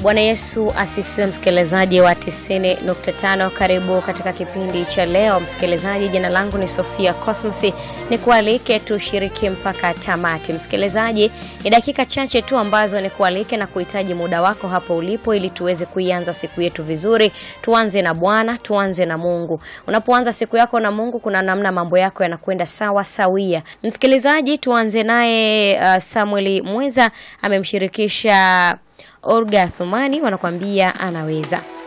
Bwana Yesu asifiwe, msikilizaji wa 90.5. Karibu katika kipindi cha leo msikilizaji. Jina langu ni Sofia Cosmos, ni kualike tushiriki mpaka tamati. Msikilizaji, ni dakika chache tu ambazo ni kualike na kuhitaji muda wako hapo ulipo, ili tuweze kuianza siku yetu vizuri. Tuanze na Bwana, tuanze na Mungu. Unapoanza siku yako na Mungu, kuna namna mambo yako yanakwenda sawa sawia. Msikilizaji, tuanze naye uh, Samuel Mweza amemshirikisha Olga Thumani, wanakuambia anaweza.